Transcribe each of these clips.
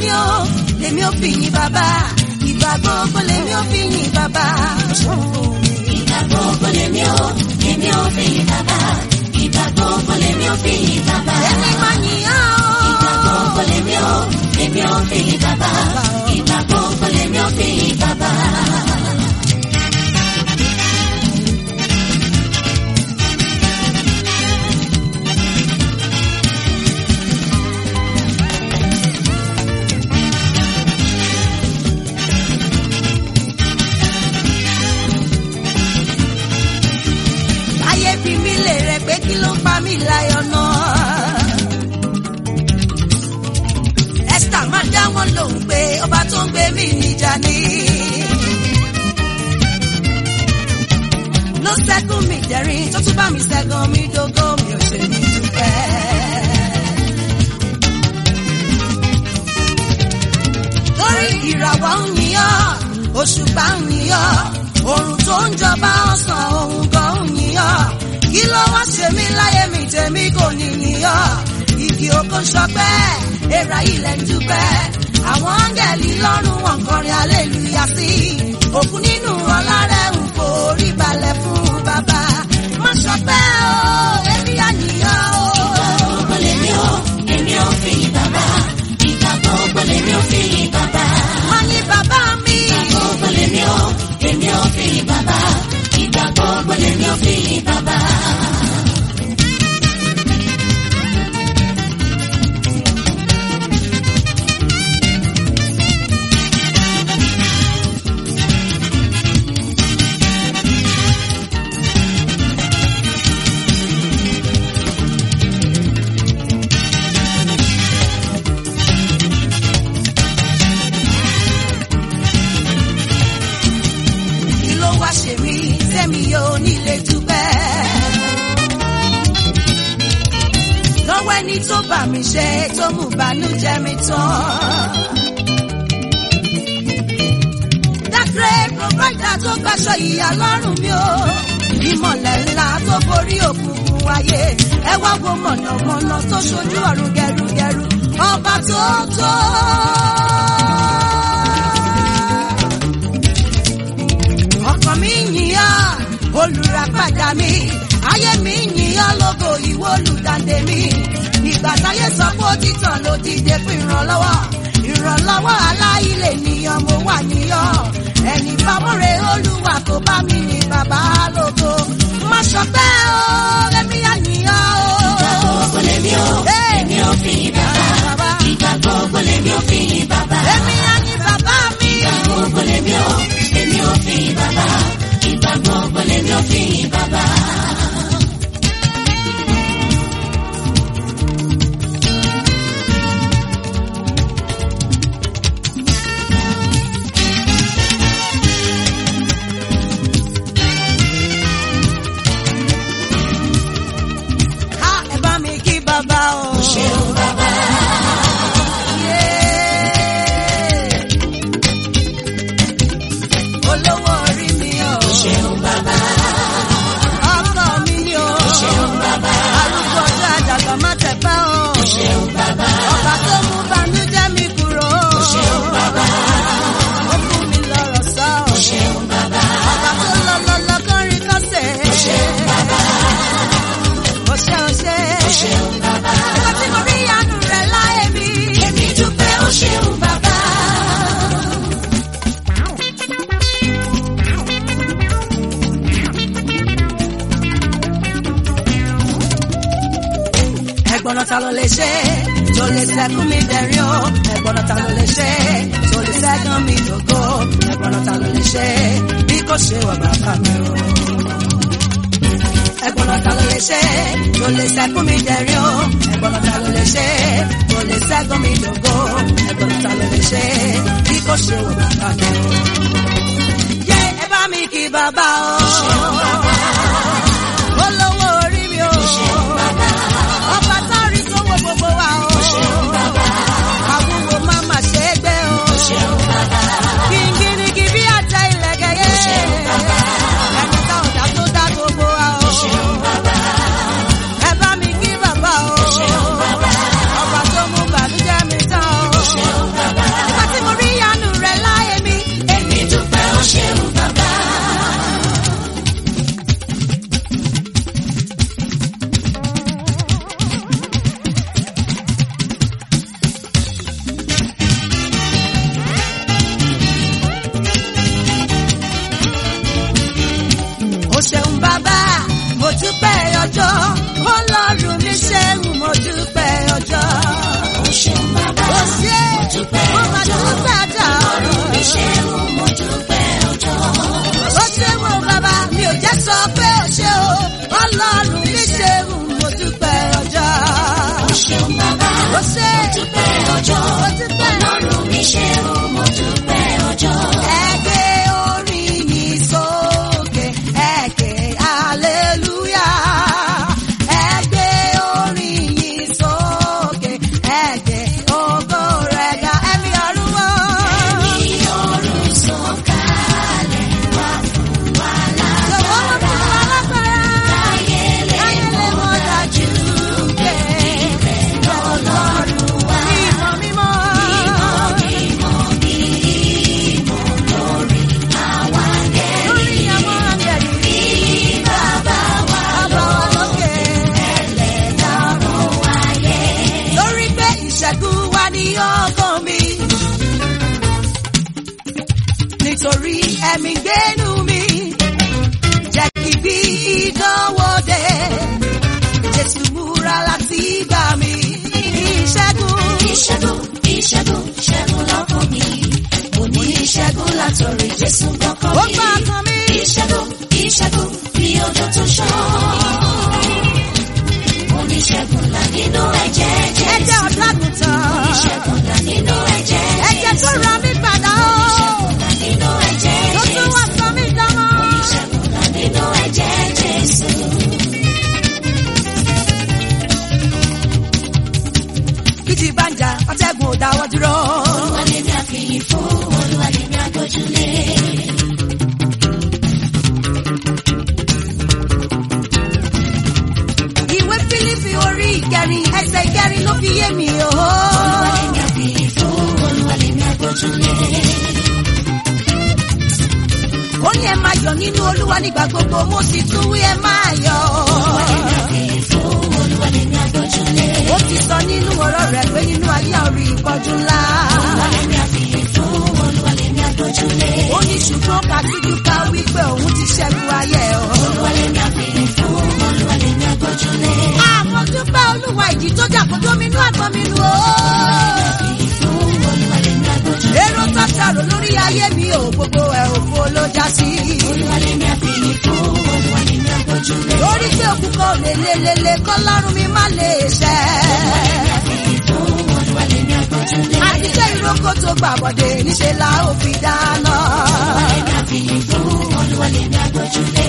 lèmi ò lèmi ò fi yìn bàbá ìgbà gbogbo lèmi ò fi yìn bàbá. Ìgbà gbogbo lèmi ò, lèmi ò fi yìn bàbá. Ìgbà gbogbo lèmi ò fi yìn bàbá. èmi máa yìn á Ìgbà o. gbogbo lèmi ò, lèmi ò fi yìn bàbá. Ìgbà gbogbo lèmi ò fi yìn bàbá. ayé fi mí lè rẹ pé kí ló ń pa mí láyọ̀ náà. esther máa dá wọn lóhùn pé ọba tó ń gbé mi níjà ni. ló ṣẹ́gun mi dẹ̀rín tó tún bá mi ṣẹ́gun mi dógó mi ò ṣe ní dúpẹ́. torí ìràwọ̀ ń yíyọ́ òṣùpá ń yíyọ́ òrùn tó ń jọba ọ̀sán òun gan ń yíyọ́ kí ló wá ṣe mí láyé mi tèmi kò ní yíyọ́ igi oko ń ṣọpẹ́ èèrà ilẹ̀ ń dúpẹ́ àwọn áńgẹ̀lì lọ́rùn wọn kọrin hallelujah sí òkú nínú ọlá rẹ̀ ń forí balẹ̀ fún bàbá má ṣọpẹ́ o èmi àníyàn o. Gbogbo lèmi ò, lèmi ò fi yìn bàbá. Ìgbà gbogbo lèmi ò fi yìn bàbá. má ní bàbá mi. gbogbo lèmi ò, lèmi ò fi yìn bàbá. Ìgbà gbogbo lèmi ò fi yìn bàbá. kí ló wá ṣe mí tẹ́mi yóò nílé dúpẹ́. lọ́wọ́ ẹni tó bà mí ṣe tó mú bànújẹ́ mi tán. dákẹ́ provider tó gbàṣọ ìyá lọ́rùn mi o. ìmọ̀lẹ̀ ńlá tó borí òkùnkùn wáyé. ẹ wá wo mọ̀nàmọ́ná tó ṣojú ọ̀run gẹrugẹru. ọba tó tó. ọkàn mi yìnyín olùràpadà mi ayé mi yìnyín lógo ìwọ olùdàdé mi ìgbà táyé sọ pé ó ti tàn ló dìde fún ìrànlọ́wọ́ ìrànlọ́wọ́ aláìlè nìyàn mo wà níyàn ẹni bámúre olúwa kò bá mi ní bàbá lógo má ṣọpẹ́ o ẹbí àyíyàn Ìgbà o. gbogbo lèmi ò, lèmi ò fi yìn bàbá. Ìgbà gbogbo lèmi ò fi yìn bàbá. Èmi àní bàbá mi. Ìgbà gbogbo lèmi ò, lèmi ò fi yìn bàbá. Ìgbà gbogbo lèmi ò fi yìn bàbá. Ha ẹ bá mi kí bàbá o. Ṣeun bàbá. olówó orí mi o. Ṣeun bàbá. ọkọ mi ni o. Ṣeun bàbá. arúgbó ọjọ́ àdàgbà má tẹ̀pẹ́ o. Ṣeun bàbá. ọba tó mú banújẹ́ mi kúrò. Ṣeun bàbá. ó fún mi lọ́rọ̀ sọ. Ṣeun bàbá. ọba tó lọ lọ lọ kọrin kọ́sẹ̀. Ṣeun bàbá. ó ṣe ó ṣe. Ṣeun bàbá. nígbà tí mo rí àánú rẹ̀ láyé mi. Èmi dúpẹ́ ó ṣeun bàbá. ẹ̀gbọ́n náà ta ló lè ṣe tó lè ṣẹ́gun mi dẹ̀rín o ẹ̀gbọ́n náà ta ló lè ṣe tó lè ṣẹ́gun mi dògo ẹ̀gbọ́n náà ta ló lè ṣe bí kò ṣe wà bàbá mi o. ẹ̀gbọ́n náà ta ló lè ṣe tó lè ṣẹ́gun mi dẹ̀rín o ẹ̀gbọ́n náà ta ló lè ṣe tó lè ṣẹ́gun mi dògo ẹ̀gbọ́n náà ta ló lè ṣe bí kò ṣe wà bàbá mi o. yé ẹ bá mi kí bàbá o. olówó orí mi o. ọba tó rí tó wo gbogbo wa o. àwùwò má má ṣe é gbé o. kìngìrìngì bí àtẹ ilẹ̀kẹ̀ yé. ẹni tá ò dá tó dá gbogbo wa o. ẹ bá mi kí bàbá o. ọba tó mú bàdújẹ́ mi tán o. ẹ̀mí gbénu mi jẹ́ kí bí ìdánwò dé jésù múra láti gbà mí ìṣẹ́gun Ìṣẹ́gun, ìṣẹ́gun, ìṣẹ́gun lọ́kàn mi. Mo ní ìṣẹ́gun látọ̀rí Jésù gbọ́kàn ó mi. gbà kan mi Ìṣẹ́gun, ìṣẹ́gun, bí ọjọ́ tó ṣọ́. Mo ní ìṣẹ́gun là nínú ẹ̀jẹ̀ Jésù. ẹ̀jẹ̀ ọ̀dàgùntàn Ìṣẹ́gun là nínú ẹ̀jẹ̀ ẹ̀jẹ̀ tó ra mí padà ó là nínú ẹ̀jẹ̀ tó tún wá Jésù. sọ mí dámọ́. Ìṣẹ́gun là nínú ẹ̀jẹ̀ Jésù. kìtì bá ń jà ọ̀tẹ́gun ò dáwọ́ dúró. Olúwa lèmi àfihàn fún, Olúwa lèmi àgbójúlé. ìwé fílípì orí ìkẹrin ẹsẹ̀ ìkẹrin ló fi yé mi o. Olúwa lèmi àfihàn fún, Olúwa lèmi àgbójúlé. ó ní ẹ máa yọ̀ nínú olúwa nígbà gbogbo mo sì tún wí ẹ máa yọ̀. Olúwa lèmi àgbójúlé. ó ti sọ nínú ọ̀rọ̀ rẹ̀ pé nínú ayé orí ìpọ́jú ńlá. Olúwa lèmi àfihàn fún, Olúwa lèmi àgbójúlé. ó ní ṣùgbọ́n kàtíjú ká wípé òun ti ṣẹ́gun ayé o. Olúwa lèmi àfihàn fún, Olúwa lèmi àgbójúlé. àmọ́ dúpẹ́ olúwa ìjì tó jà kó dóminú àgbọn mi nù o. Fún Olúwa lèmi àgbójúlé. èrò tó ṣàrò lórí ayé mi ò gbogbo ẹ̀ òfo ló já sí. Olúwa lèmi àfihàn fún, Olúwa lèmi àgbójúlé. lórí pé òkú kan ò lè lelele kọ́ lọ́rùn mi má lè ṣẹ́. Fún Olúwa lèmi àgbójúlé. àti pé ìrókò tó gbàbọ̀dé níṣẹ́ la ó fi dáná. Lèmi àfihàn fún, Olúwa lèmi àgbójúlé.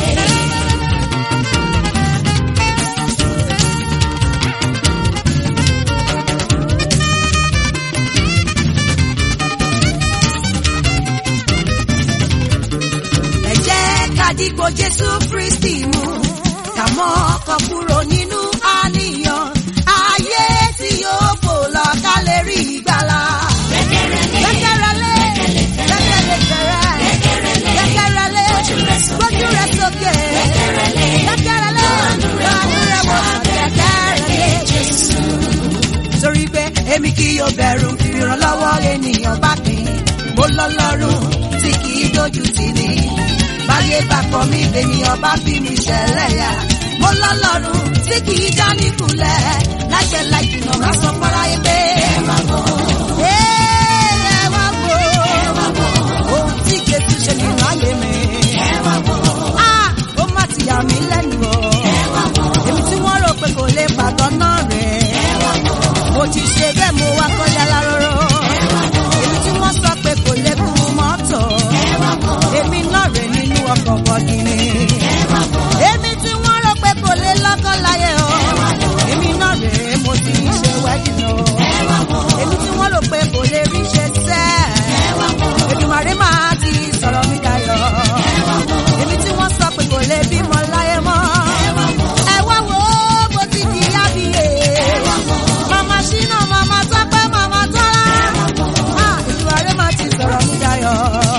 ẹ jẹ́ ká dìgbò jésù kristi mú ká mọ́ ọkọ̀ kúrò nínú àníyàn ayé tí yóò fò lọ ká lè rí ìgbàlà. gbẹ́kẹ̀rẹ́lé gbẹ́kẹ̀lé fẹ̀rẹ̀ gbẹ́kẹ̀rẹ́lé gbójú rẹ̀ sókè gbẹ́kẹ̀rẹ́lé lọ́nù rẹ̀ wọ̀ gbẹ́kẹ̀rẹ́lé jésù. torí pé èmi kì yóò bẹ̀rù ìrànlọ́wọ́ ènìyàn bá pín mo lọ́lọ́run tí kì í dojú tì ní. báyé bá kọ̀ mí lènìyàn bá fi mi ṣẹlẹ̀ yá. mo lọ́lọ́run tí kì í já níkulẹ̀ láìpẹ́ láì jìnnà má sọ fọ́ra yé pé. ẹ wá wò ẹ wá wò ohun tí Jésù ṣe nínú ayé mi. Ah, ó má ti yà mí lẹ́nu o. èmi tí wọ́n rò pé kò lè pàtó náà rẹ̀. mo ti ṣe bẹ́ẹ̀ mo wá kọjá láròrò. èmi tí wọ́n sọ pé kò lè kú mọ́tò. èmi náà rè nínú ọkọ̀ bọ̀gìnì. èmi tí wọ́n rò pé kò lè lọ́kọ́ láyé o. èmi náà rè mo ti ń ṣe wẹ́dìn o. èmi tí wọ́n rò pé kò lè rí ṣe sẹ́. Èdùmàrè máa ti sọ̀rọ̀ mi dayọ̀. èmi tí wọ́n sọ pé kò lè bímọ láyé mọ́. ẹ wá wo bó ti di yábìyè. màmá ṣínà màmá tọ́pẹ́ màmá tọ́lá. Ah, Èdùmàrè máa ti sọ̀rọ̀ mi dayọ̀.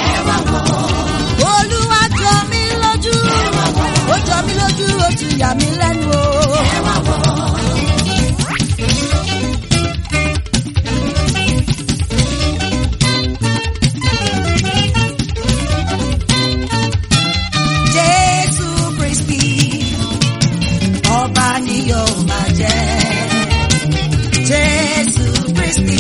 Olúwa jọ mí lójú. Ó jọ mí lójú, ó tún yà mí lẹ́nu o. Jésù Kristi, ọba ni yóò máa jẹ́. Jésù Kristi,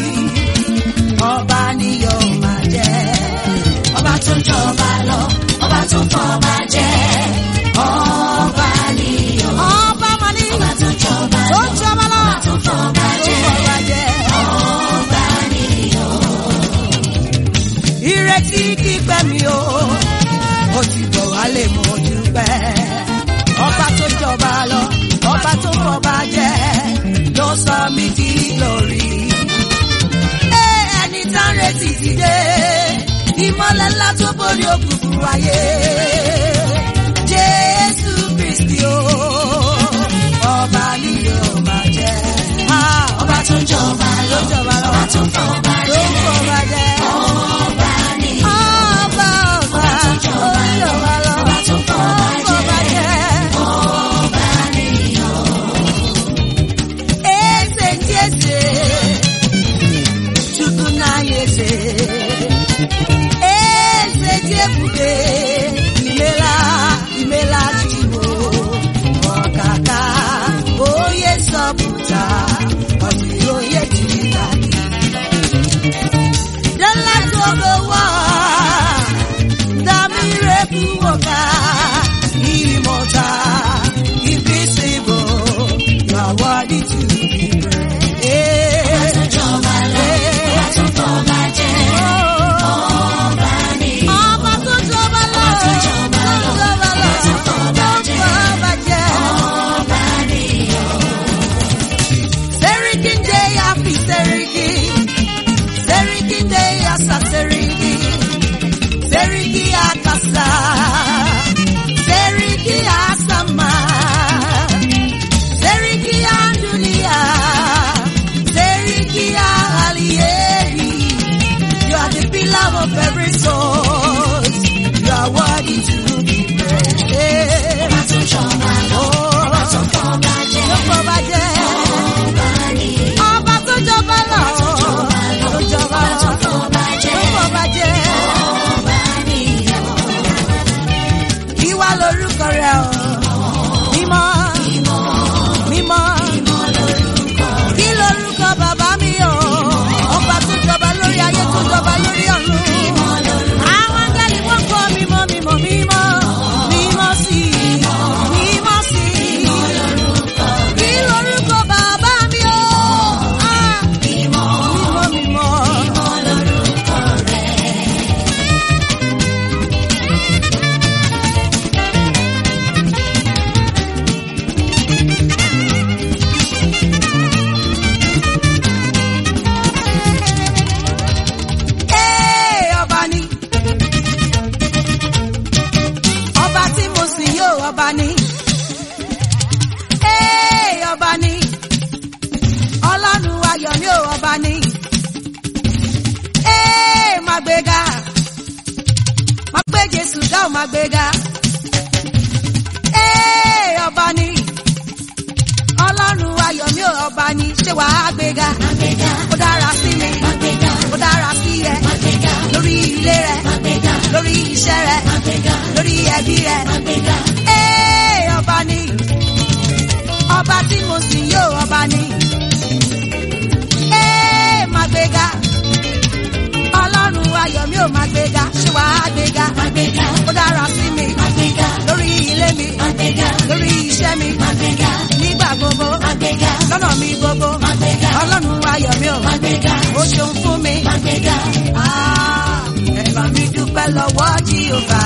ọba ni yóò máa jẹ́. Ọba tó ń jọba lọ, ọba tó ń fọba jẹ. Ọba ni o. Ọba máa ní Ọba tó ń jọba tó lọ, ń jọba lọ. ọba tó ń fọba Tó jẹ. ń fọba jẹ. Ọba ni o. ìrètí kípẹ́ mi o ó ti bọ̀ wálé mo dúpẹ́ ọba tó jọba lọ ọba tó fọba jẹ ló sọ mí di glory. Ẹ, ẹni tá ń retí ti dé ìmọ̀lẹ̀ ńlá tó borí òkùnkùn ayé jésù kristi o ọba ni yóò máa jẹ. Ah, Ọba tó ń jọba tó lọ, jọba lọ ọba tó ń fọba tó jẹ. fọba jẹ. Ọba ni o. Ọba ọba olùyọ̀wá lọ, Ọba tó fọba jẹ. ọba jẹ́. Ọba ni o. Eze ndị eze, Chukwu na-anyị eze. Eze dị ebube buta, ọ̀sìn oyè jìnnà. The light of the world, the miracle worker, immortal, invisible, you are worthy to be praised. Ìjọba lọ, ọba tó fọba jẹ, ọba ni. Ọba tó jọba lọ, tó jọba lọ, tó jọba lọ, tó fọba jẹ, tó fọba jẹ. ọba ni. Serikin de yafi seriki, serikin de yasa seriki, seriki akasa, seriki asama, seriki andunia, seriki alieri. You are the pillar of every soul. You are worthy to be praised. Ọba tó jọba lọ, ọba tó fọba jẹ, Ló fọba jẹ́. ọba ni. Ọba tó jọba lọ. jọba lọ, Tó jọba ọba tó lọ. fọba jẹ, Tó fọba jẹ́. ọba ni. Ìwà lorúkọ rẹ̀ o. Mímọ́. Mímọ́. Kí lorúkọ bàbá mi o? Ọba tó jọba lórí ayé tó jọba lórí ọ̀run. Àwọn áńgẹ́lì wọ́n kọ́ mímọ́ mímọ́ mímọ́. Mímọ́ sí i. Mímọ́ sí i. Kí lorúkọ bàbá mi o? Ah, Mímọ́ mímọ́. Ee, ọba ni. Ọba tí mo sìn yóò ọba ni. Ee, ọba ni. Ọlọ́run ayọ̀ mi ò ọba ni. Ee, máa gbéga. Máa gbé Jésù dá ò máa gbéga. Ee, ọba ni. Ọlọ́run ayọ̀ mi ò ọba ni. Ṣé wàá gbéga? Àgbéga, Ó dára sí mi. àgbéga, Ó dára sí ẹ. àgbéga, Lórí ilé rẹ̀. àgbéga, Lórí iṣẹ́ rẹ̀. àgbéga, Lórí ẹbí rẹ̀. àgbéga. Ee, ọba ni. Ọba tí mo sìn yóò ọba ni. Ee, máa gbéga. Ọlọ́run ayọ̀ mi ò máa gbéga. Ṣé wàá gbéga? Àgbéga, Ó dára sí mi. àgbéga, Lórí ilé mi. àgbéga, Lórí iṣẹ́ mi. àgbéga, Nígbà gbogbo. àgbéga, Lọ́nà mi gbogbo. àgbéga, Ọlọ́run ayọ̀ mi ò. àgbéga, Ó ṣeun fún mi. àgbéga. Ah, Ẹ bá mi dúpẹ́ lọ́wọ́ Jèhófà.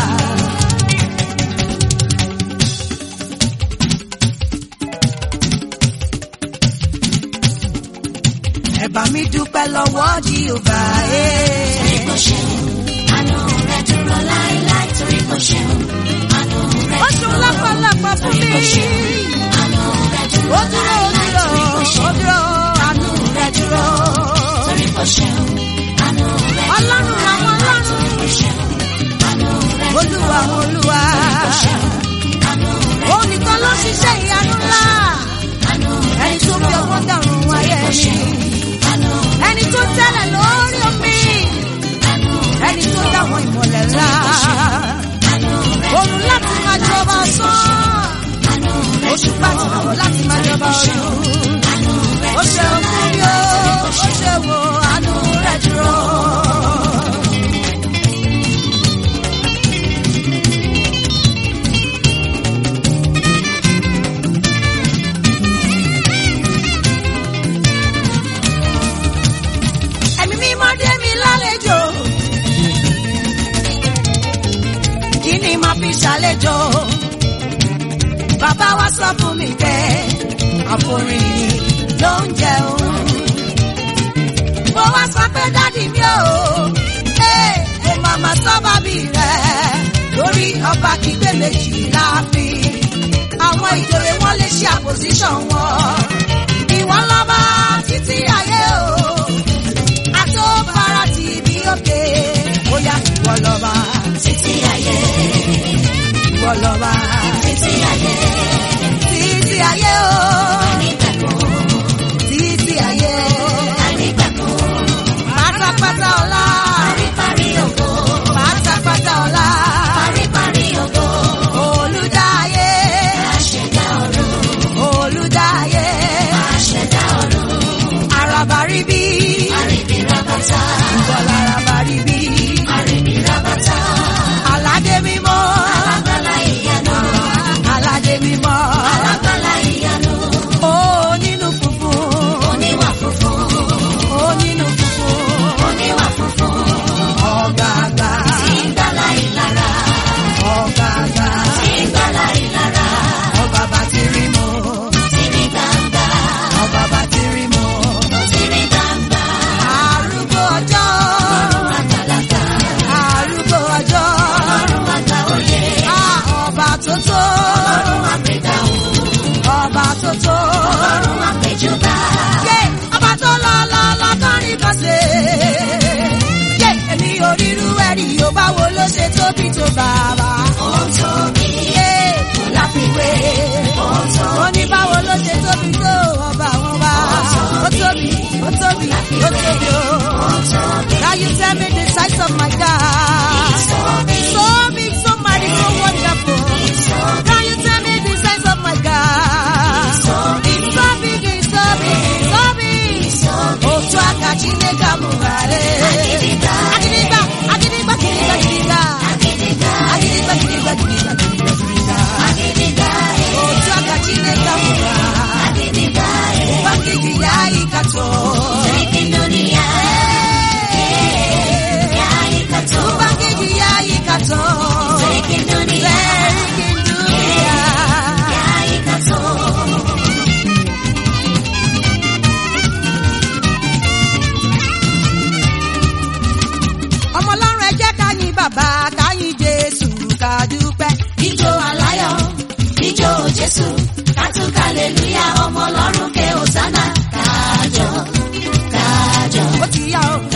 Ẹ bá mi dúpẹ́ lọ́wọ́ Jèhófà. Torí kò ṣeun, àánú rẹ̀ dúró láéláé. Torí kò ṣeun, àánú rẹ̀ Ó ṣeun lọ́pọ̀lọpọ̀ fún Torí kò mi. ṣeun, àánú rẹ̀ dúró Ó dúró, ó láéláé. dúró, Torí kò ó ṣeun, dúró, àánú rẹ̀ dúró. torí kò ṣeun, àánú rẹ̀ dúró Ọlọ́run àwọn láéláé. ọlọ́run. Torí kò ṣeun, àánú rẹ̀ dúró Olúwa àwọn olúwa. kò ṣeun, àánú rẹ̀ Òun nìkan ló ṣiṣẹ́ ìyanu ńlá. àánú rẹ̀ Ẹni tó fi ọwọ́ dàrún wáyé kò mi. ṣeun, àánú Ẹni tó tẹ́lẹ̀ lórí omi. àánú Ẹni tó dáwọn ìmọ̀lẹ̀ ńlá. àánú rẹ̀ Òun láti máa jọba sán. àánú rẹ̀ Oṣù pàtàkì láti máa jọba ọdún. àánú rẹ̀ Ó ṣe fún mi ó, ó ṣe wo àánú rẹ̀ dúró. Ẹ̀mí mímọ́ dé mi lálejò. Kí ni màá fi ṣàlejò? Bàbá wa sọ fún mi pé àforíyìn ló ń jẹ òun. Mo wá sọ pé dádì mi ò, ee, mo màmá sábàbí rẹ̀ lórí ọba kígbé méjì láàfin. Àwọn ìjòyè wọn lè ṣe àpòsíṣàn wọn. Ìwọ lọ́ba títí ayé o, àtọ́bára ti bí òkè. Ó yá ìwọ lọ́ba, títí ayé, ìwọ lọ́ba, títí ayé, títí ayé o. nígbàgbọ́, títí ayé ànígbàgbọ́, pátápátá ọlá paríparí ògo, pátápátá ọlá paríparí ògo, olùdáyé àṣẹdá ọ̀run, olùdáyé ṣoṣo. ọlọ́run àpèjúbà. Yé ọba tó lọ lọ lọ kọrin kọsẹ̀. Yé èmi ò rírú ẹ̀rí yóò báwo ló ṣe tóbi tó bàbá. ó tóbi Yé kò láfiwé. ó ó tóbi ní báwo ló ṣe tóbi tó ọba àwọn bá. Ó tóbi, ó tóbi, ó tóbi o. ó tóbi. Now you tell me the size of my God. so big. So big, so mighty, so wonderful. so Can you tell me the size of my God? so big. It's so big, it's so big, it's so big. so big. Otu aka Chineke amụbara. Agịdịgba. Agịdịgba, agịdịgba, gịdịgba, gịdịgba. Agịdịgba. Agịdịgba, gịdịgba, gịdịgba, gịdịgba, gịdịgba. Agịdịgba. Otu aka Chineke amụbara. Agịdịgba. Ụba nkịtị ya ịkatọ. Sirikin dunia. Ya ikato. Ụba nkịtị ya ịkatọ. Sirikin dunia. Sirikin dunia. Ya ikato. ọmọ ọlọ́run ẹ jẹ́ ká yìn bàbá ká yìn jésù ká dúpẹ́. Ijó aláyọ̀, ijó Jésù, kátúkà lèlúyà ọmọ ọlọ́run ké Hosanna, kájọ, kájọ. ó ti yá o